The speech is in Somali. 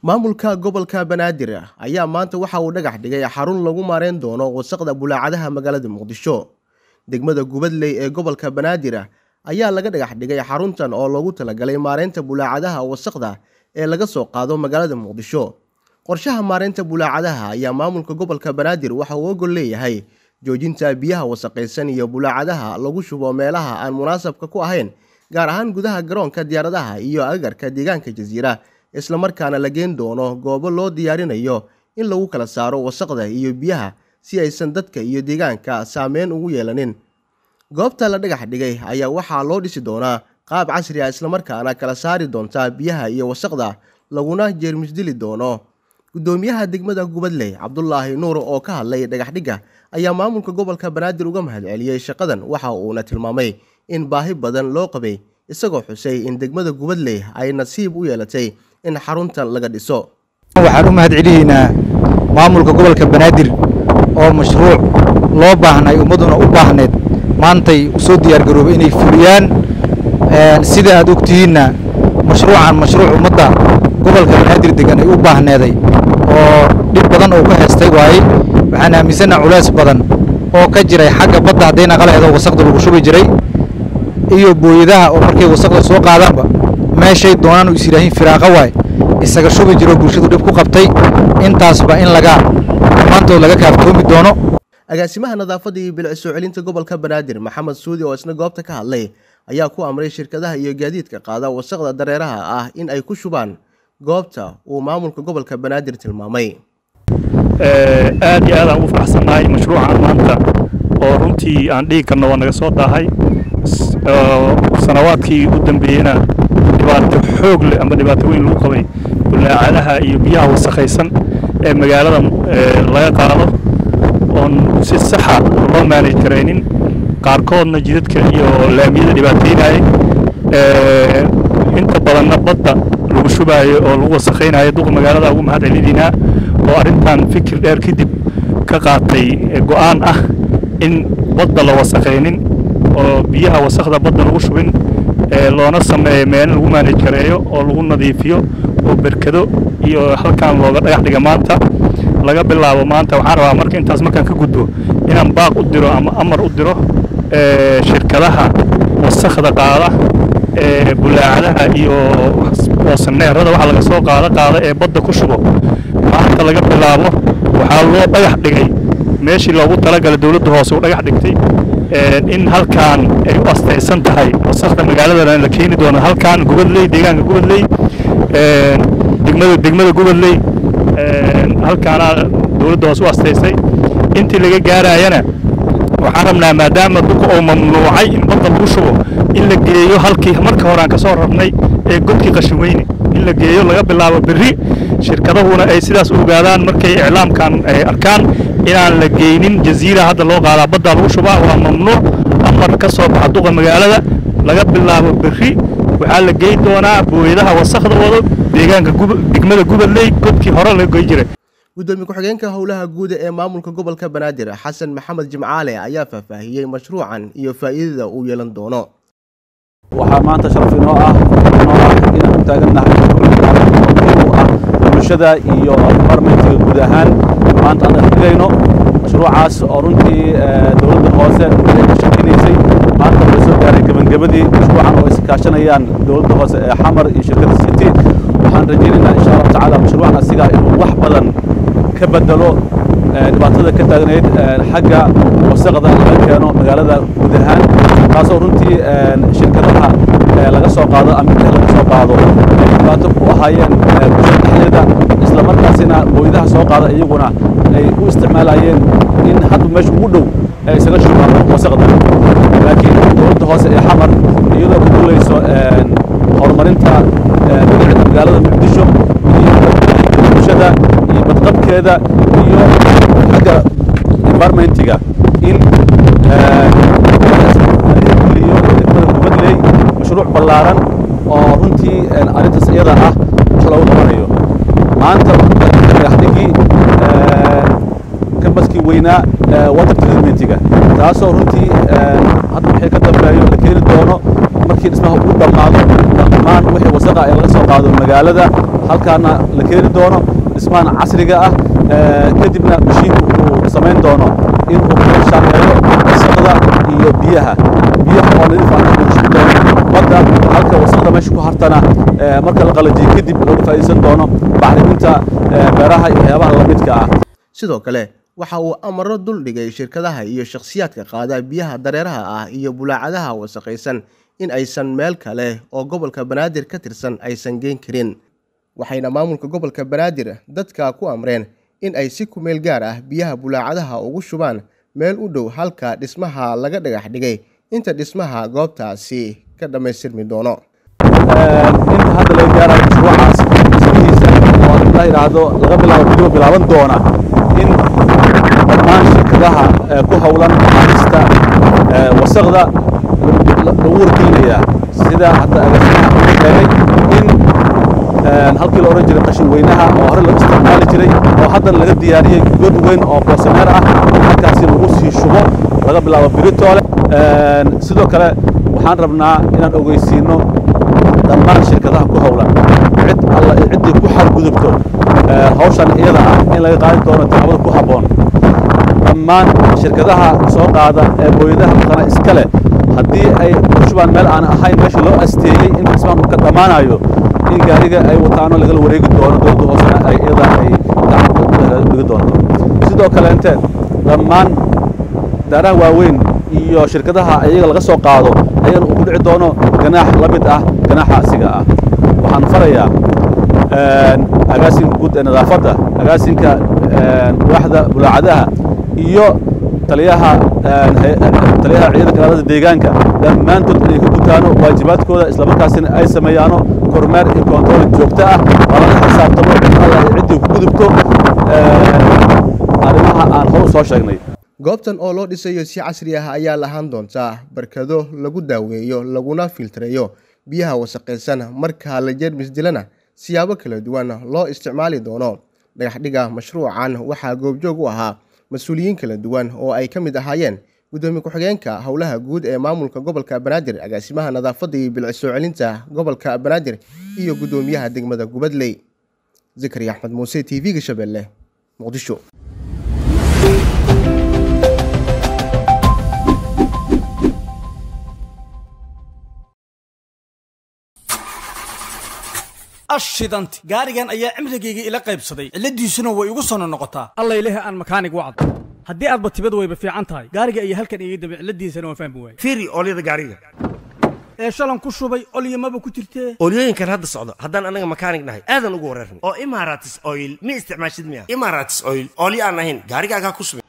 maamulka gobolka banaadir ayaa maanta waxa uu dhagax dhigay xarun lagu maareyn doono wasaqda bulaacadaha magaalada muqdisho degmada gubadley ee gobolka banaadir ayaa laga dhagax dhigay xaruntan oo loogu talagalay maareynta bulaacadaha wasaqda ee laga soo qaado magaalada muqdisho qorshaha maareynta bulaacadaha ayaa maamulka gobolka banaadir waxa uu ogol leeyahay joojinta biyaha wasaqaysan iyo bulaacadaha lagu shubo meelaha aan munaasabka ku ahayn gaar ahaan gudaha garoonka diyaaradaha iyo agagarka deegaanka jasiira islamarkaana la geen doono goobo loo diyaarinayo in lagu kala saaro wasaqda iyo biyaha si aysan dadka iyo deegaanka saameyn ugu yeelanin goobta la dhagax dhigay ayaa waxaa loo dhisi doonaa qaab casri ah islamarkaana kala saari doonta biyaha iyo wasaqda laguna jeermisdili doono guddoomiyaha degmada gubadley cabdulaahi nuur oo ka hadlay dhagaxdhigga ayaa maamulka gobolka banaadir uga mahadceliyey shaqadan waxa uuna tilmaamay in baahi badan loo qabay isagoo xusay in degmada gubadley ay nasiib u yeelatay in xaruntan laga dhiso waxaan u mahad celiyeynaa maamulka gobolka banaadir oo mashruuc loo baahnay ummadduna u baahneed maantay usoo diyaargaroobay inay fuliyaan sida aad ogtihiinna mashruucan mashruuc ummadda gobolka banaadir degan ay u baahneeday oo dhib badan oo ka heestay waaye waxaan aaminsannaa culays badan oo ka jiray xagga badda hadday naqalaheedo wasaqda lagu shubi jiray iyo booyadaha oo markay wasaqda soo qaadaanba meeshay doonaan u is yidhaahiin firaaqa waay isaga shubi jiro bulshadu dhib ku qabtay intaasba in laga dhammaantood laga kaaftoomi doono agaasimaha nadaafadda iyo bilic soo celinta gobolka banaadir maxamed suudi oo isna goobta ka hadlay ayaa ku amray shirkadaha iyo gaadiidka qaada wasaqda dareeraha ah in ay ku shubaan goobta uu maamulka gobolka banaadir tilmaamay aad iyo aad aan ugu faraxsannahay mashruucan maanta oo runtii aan dhigi karno waa naga soo daahay sanawaadkii u dambeeyeyna dhibaato xoog leh ama dhibaato weyn lagu qabay bulaacadaha iyo biyaha wasakhaysan ee magaalada laga qaado oon si saxa loo maanaj karaynin qaarkoodna jidadka iyo laamiyada dhibaataynayay inta badanna badda lagu shubaayo oo lagu wasakhaynayo duqa magaalada ugu mahad celinaynaa oo arrintan fikir dheer kadib ka qaatay go'aan ah in badda la wasakhaynin oo biyaha wasakhda badda lagu shubin loona sameeyo meelin lagu maanaj kareeyo oo lagu nadiifiyo oo berkado iyo halkan looga dhagax dhiga maanta laga bilaabo maanta waxaan rabaa marka intaas markaan ka gudbo inaan baaq u diro ama amar u diro shirkadaha wasakhda qaada ee bulaacadaha iyo oosaneerada waxa laga soo qaada qaada ee badda ku shubo maanta laga bilaabo waxaa loo dhagax dhigay meeshii loogu talagalay dowladda hoose u dhagax dhigtay in halkaan ay u astaysan tahay wasakhda magaaladana la keeni doono halkaan gubadley deegaanka gubadley degmada degmada gubadley halkaana dowladda hoose u astaysay intii laga gaarayana waxaan rabnaa maadaama duqa uu mamnuucay in badda lagu shubo in la geeyo halkii marka hore aan ka soo rarnay ee godkii qashin weyne in la geeyo laga bilaabo berri shirkadahuna ay sidaas u ogaadaan markay iclaamkan ay arkaan inaan la geynin jaziira hadda loo qaadaa baddaa lagu shubaa waa mamnuuc amar ka soo baxa duqa magaalada laga bilaabo berri waxaa la geyn doonaa booyadaha wasakhda wado deegaanka degmada gubadley godkii hore laga goy jiray gudoomiye ku-xigeenka howlaha guuda ee maamulka gobolka banaadir xasan maxamed jimcaale ayaa faahfaahiyey mashruucan iyo faa'iidada uu yeelan doono waxaa maanta sharaf inoo ah inoo ah inaan u taagannahay u ah bulshada iyo departmentiga guud ahaan maanta aan dhigayno mashruucaas oo runtii dowladda hoose ay ka shaqaynaysay maanta waxay soo gaaray gebagabadii mashruucan oo iskaashanayaan dowladda hoose ee xamar iyo shirkadda city waxaan rajaynaynaa insha allahu tacaala mashruucan asiga inuu wax badan ka bedelo dhibaatada ka taagnayd xagga wasaqda laga keeno magaalada guud ahaan taasoo runtii shirkadaha laga soo qaado ama biyaha laga soo qaado ay dhibaato ku ahaayeen bulshada dhexdeeda isla markaasina booyadaha soo qaada iyaguna ay u isticmaalayeen in hadda meesha ugu dhow ay isaga shubaan wasaqda laakiin dowladda hoose ee xamar iyadoo ku duulayso horumarinta magacida magaalada muqdisho iyo bulshada iyo badqabkeeda iyo xagga environmentiga in iyo degmada gubadley mashruuc ballaaran oo runtii arrintaas iyada ah wax loogu qabanayo maanta dhagaxdhigii kambaskii weynaa water treatmentiga taasoo runtii hadda wixii ka dambeeyo la keeni doono markii dhismaha uu dhammaado dhammaan wixii wasaqa ee laga soo qaado magaalada halkaana la keeni doono dhismahan casriga ah kadibna mashiinku uu samayn doono in uu kala shaameeyo wasaqda iyo biyaha biyaha oo nadiif ah lagu shubi doono badda halka wasaqda meesha ku hartana marka la qalajiyo kadib looga faa'iidaysan doono bacriminta beeraha iyo waxyaabaha lamidka ah sidoo kale waxa uu amaro dul dhigay shirkadaha iyo shakhsiyaadka qaada biyaha dareeraha ah iyo bulaacadaha wasaqaysan in aysan meel kale oo gobolka banaadir ka tirsan aysan geen karin waxayna maamulka gobolka banaadir dadka ku amreen in ay si kumeel gaar ah biyaha bulaacadaha ugu shubaan meel u dhow halka dhismaha laga dhagax dhigay inta dhismaha goobtaasi ka dhammaystirmi doono inta hadda laga gaarayo mashruucaas dhismihiisa oo la yidhaahdo laga bilaabo bidiba bilaaban doona in dhammaan shirkadaha ku howlan qaadista wasaqda lagu wargelinayaa sida hadda agaasimaha uu sheegay in halkii la odhan jiray qashin weynaha oo hore loo isticmaali jiray oo haddana laga diyaariyey god weyn oo boosaneer ah halkaasi lagu sii shubo laga bilaabo biritoole sidoo kale waxaan rabnaa inaan ogeysiino dhammaan shirkadaha ku howlan cid alla ciddii ku xadgudubto hawshan iyada ah in laga qaadi doono taxabada ku habboon dhammaan shirkadaha soo qaada ee booyadaha matana iska leh haddii ay ku shubaan meel aan ahayn meesha loo asteeyey in dhismaan uu ka dhammaanayo in gaariga ay wataano lagala wareegi doono dowladda hoosena ay iyada ay gacanta dhigi doonto sidoo kaleente dhammaan daaraha waaweyn iyo shirkadaha iyaga laga soo qaado ayagana uu ku dhici doono ganaax la mid ah ganaaxa asiga ah waxaan farayaa agaasinka guud ee nadaafadda agaasinka waaxda bulaacadaha iyo taliyaha taliyaha ciidanka ilaalada deegaanka dhammaantood inay ka gutaano waajibaadkooda islamarkaasina ay sameeyaano kormeer iyo kontarool joogto ah oo laga xisaabtamo alla ay ciddii ku gudubto arrimaha aan hor soo sheegnay goobtan oo loo dhisayo si casri ah ayaa lahaan doontaa barkado lagu daaweeyo laguna filtareeyo biyaha wasaqaysan marka la jeermis dilana siyaabo kala duwan loo isticmaali doono dhagaxdhiga mashruucan waxaa goobjoog u ahaa mas-uuliyiin kala duwan oo ay ka mid ahaayeen gudoomiye ku-xigeenka howlaha guud ee maamulka gobolka banaadir agaasimaha nadaafadda iyo bilci soo celinta gobolka banaadir iyo gudoomiyaha degmada gubadley zakari axmed muuse t v-ga shabeelle muqdisho ashidanti gaarigan ayaa cimrigayga ila qaybsaday cilladiisuna way igu sono noqotaa alla ilahi aan makaanig wacdo haddii aadba tibad wayba fiican tahay gaariga ayaa halkan iga dambe cilladiisana waan fahmi waayey fiiri oolyada gaariga ee shalan ku shubay olyamaba ku jirtee oolyooyinkan hadda socdo haddaan anaga makaanig nahay aadan ugu wareerna oo imaratis oil ma isticmaashid miya imaratis oil oolyo aan ahayn gaarigaagaa ku subin